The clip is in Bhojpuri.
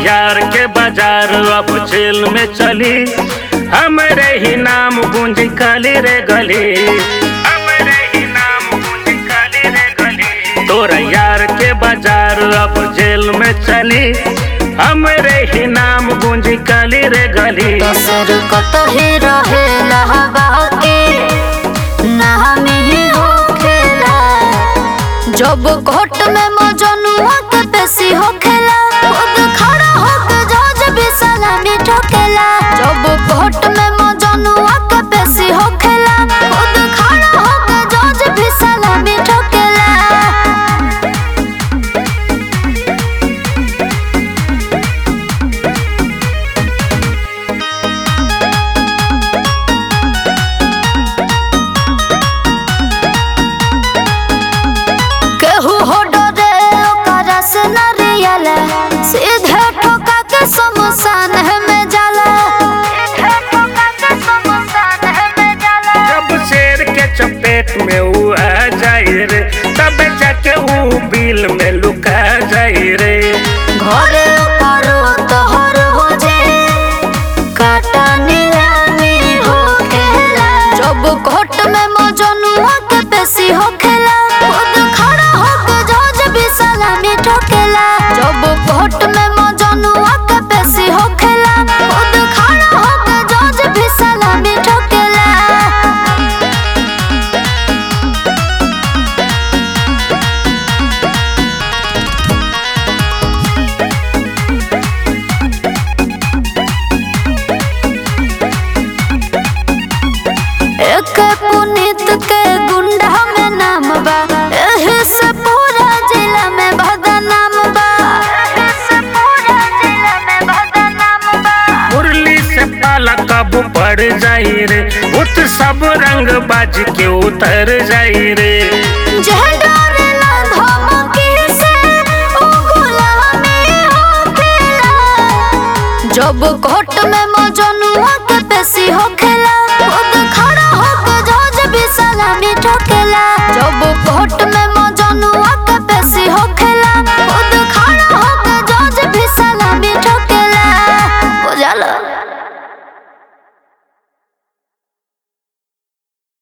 यार के बाजार अब जेल में चली हमरे ही नाम गूंज काली रे गली हमरे ही नाम गूंज काली रे गली तोरा यार के बाजार अब जेल में चली हमरे ही नाम गूंज काली रे गली दसर कतही रहेला बाकी ना हमें होखेला जब कोर्ट में मजनुआ के पेशी होखेला खुद खड़ा होके जज भी सलामी ठोकेला जब कोर्ट में मजनुआ के पेशी होखेला खुद खड़ा होके जज भी सलामी ठोकेला केहू हो डरे ओकरा से न रियला सीधे ठोका के शमशान में जाला सीधे ठोका के शमशान में जाला जब शेर के चपेट में ऊ आ जाए रे तब जाके ऊ बिल में लुका जाए रे घरे करो तोहर हो जे काटा नीलामी हो खेला जब कोर्ट में मजनुआ के पेशी हो खेला खुद खड़ा होके जज भी सलामी ठोकेला जब कोर्ट में मजनुआ के पेशी हो खेला खुद खड़ा होके जज भी सलामी ठोकेला एक पुनीत के गुंडा में नाम बा एही से पूरा जिला में बदनाम बा एही से पूरा जिला में बदनाम बा मुरली से पाला कब पड़ जाई रे उत सब रंग बाज के उतर जाई रे जह डरेला धमकी से ओ गुलामी होखेला जब कोर्ट में मजनुआ के पेशी होखेला खुद